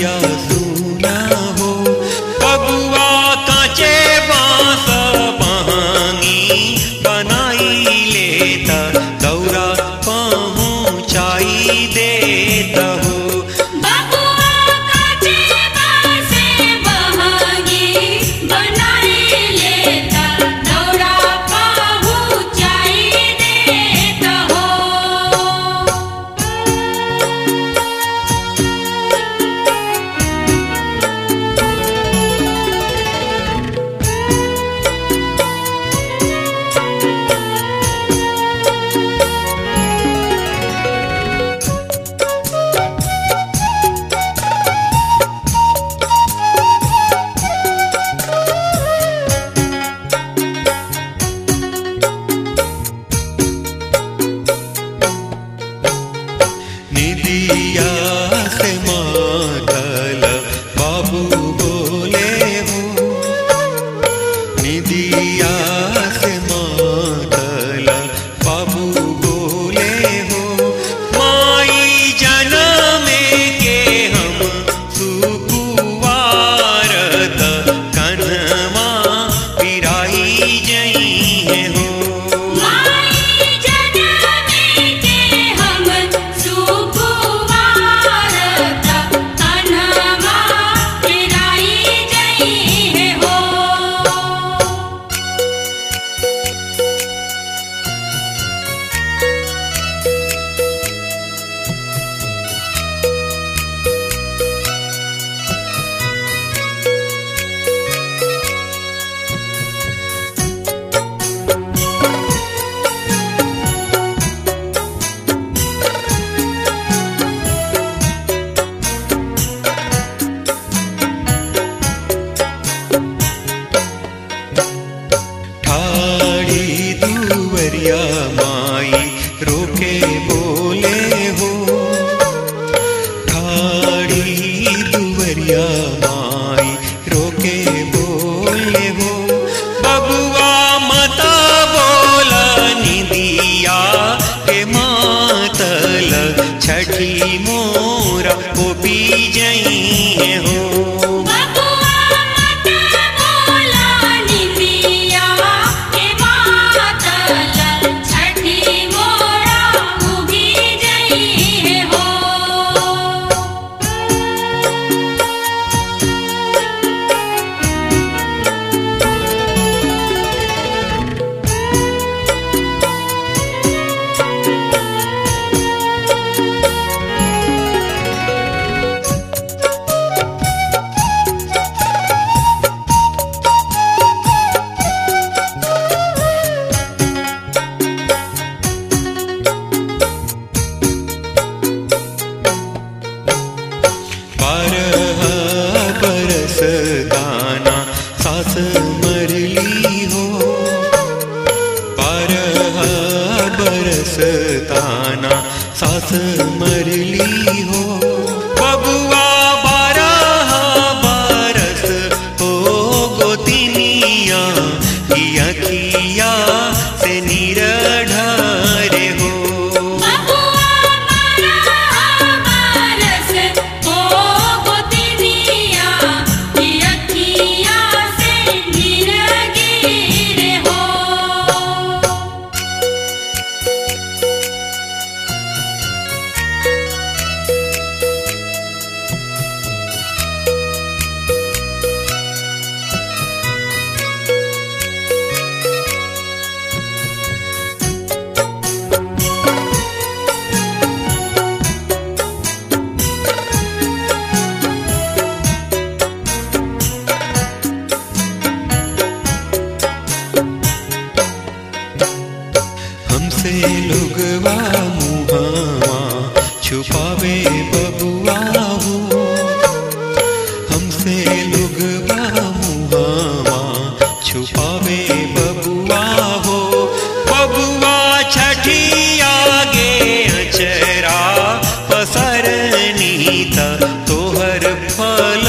नगरिया सुना हो बबुआ काचे बांस बहांगी बनाई लेता दौरा पहुँचाई देता हो बबुआ काचे बासे बहागी बनाई लेता दौड़ा पहुँचाई देता हो निदिया से मातल बाबू बोले हो निदिया से मातल बाबू बोले हो माई जनमे के हम सुकुवारत कन्हवा पिराई जई हो माई जनमे के हम सुकुवारत कन्हवा पिराई जई हो ठाड़ी दुवरिया माई रोके बोले हो ठाड़ी दुवरिया माई रोके बोले हो बबुआ मता बोला निदिया के मातल छठी मोरा को पी जई हो बबुआ मत बोला निंदिया के मातल छठी मोरा उगी जई हो बारह बरस दाना सास मरली हो बारह बरस दाना सास मरली हो बबुआ बारह बरस हो गोतिनिया किया किया से निरढारे हो बबुआ मारा बरस हो गोतिनिया की अखिया से गिर हो हमसे लोगवा मुहावा छुपावे बबुआ हो हमसे लोगवा मुहावा छुपावे बबुआ हो बबुआ छठी आगे अचरा पसरनी त तोहर फल